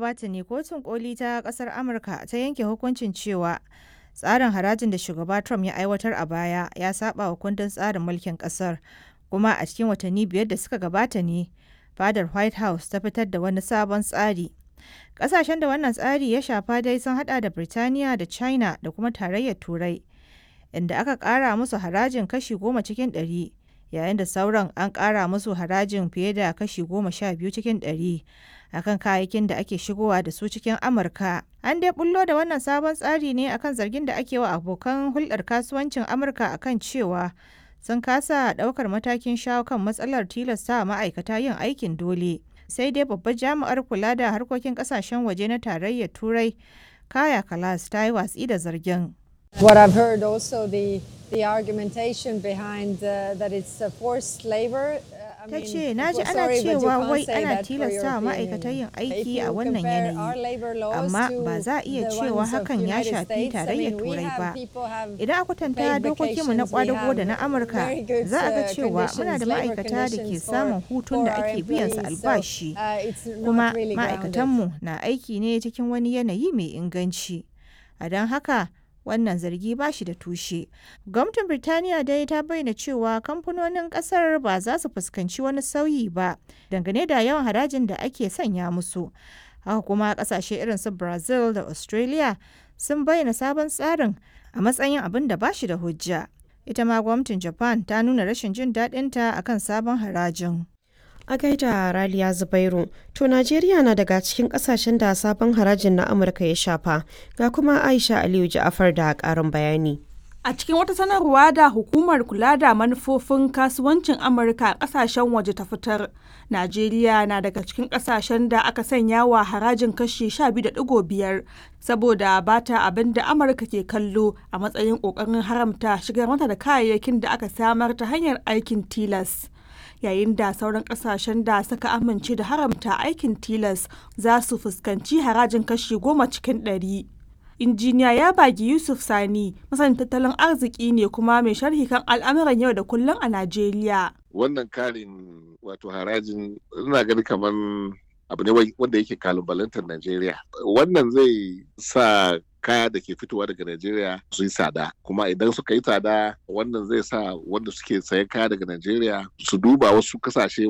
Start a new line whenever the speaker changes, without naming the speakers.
gabata ne kotun koli ta kasar Amurka ta yanke hukuncin cewa tsarin harajin da shugaba Trump ya aiwatar a baya ya saba wa kundin tsarin mulkin kasar kuma a cikin watanni biyar da suka gabata ne fadar White House ta fitar da wani sabon tsari. Kasashen da wannan tsari ya shafa dai sun hada da Birtaniya da China da kuma tarayyar Turai, inda aka kara musu harajin kashi goma cikin ɗari, yayin da sauran an kara musu harajin fiye da kashi goma sha biyu cikin ɗari akan kayayyakin da ake shigowa da su cikin Amurka. An dai bullo da wannan sabon tsari ne akan zargin da ake wa abokan hulɗar kasuwancin Amurka akan cewa sun kasa ɗaukar matakin shawo kan matsalar tilasta ma'aikata yin aikin dole. sai dai babbar jami'ar kula da harkokin kasashen waje na tarayyar turai kaya kalas ta yi watsi da zargin
What I've heard also the the argumentation behind uh, that it's uh, forced labor. Uh, I
ta
mean,
ce na ji
well,
ana
sorry, but you
cewa
can't
wai
say
ana
that for
tilasta wa
European
ma'aikatan yin
Union. If
aiki
you
a wannan
compare our
yanayi
labor laws
amma
to
ba za a iya
the
cewa
ones of
hakan ya
United
shafi
States, I
tarayyar
mean, we
turai
have
ba
people have
idan aka kwatanta
paid
dokokinmu na
vacations, we
kwadago da na
have
amurka
very good,
za a ga
uh,
cewa muna da
conditions, labor
ma'aikata da ke
conditions
samun
for-
hutun da
for our
ake biyan su
employees. So,
albashi
uh, it's not
kuma
really grounded.
ma'aikatanmu na aiki ne cikin wani yanayi mai inganci a don haka wannan zargi ba shi da tushe gwamnatin birtaniya dai ta bayyana cewa kamfanonin kasar ba za su fuskanci wani sauyi ba dangane da yawan harajin da ake sanya musu haka kuma kasashe irin su brazil da australia sun bayyana sabon tsarin a matsayin abin da ba shi da hujja ita ma gwamnatin japan ta nuna rashin jin daɗinta akan sabon harajin
A gaida Raliya Zubairu, to Najeriya na daga cikin kasashen da sabon harajin na Amurka ya shafa, ga kuma Aisha Aliyu Ja'afar da ƙarin bayani.
A cikin wata sanarwa da hukumar kula da manufofin kasuwancin Amurka a ƙasashen waje ta fitar, Najeriya na daga cikin ƙasashen da aka sanya wa harajin kashi 12.5 saboda ba ta abin da Amurka ke kallo a matsayin ƙoƙarin haramta shigar mata da kayayyakin da aka samar ta hanyar aikin tilas. Yayin da sauran ƙasashen da suka amince da haramta aikin tilas za su fuskanci harajin kashi goma cikin ɗari. injiniya ya bagi yusuf sani masanin tattalin arziki ne kuma mai sharhi kan al'amuran yau da kullum a najeriya
wannan karin wato harajin ina gani kamar abu ne wanda yake kalubalantar Najeriya. Wannan zai sa kaya da ke fitowa daga Najeriya su yi tsada kuma idan suka yi tsada wannan zai sa wanda suke sayan kaya daga Najeriya su duba wasu kasashe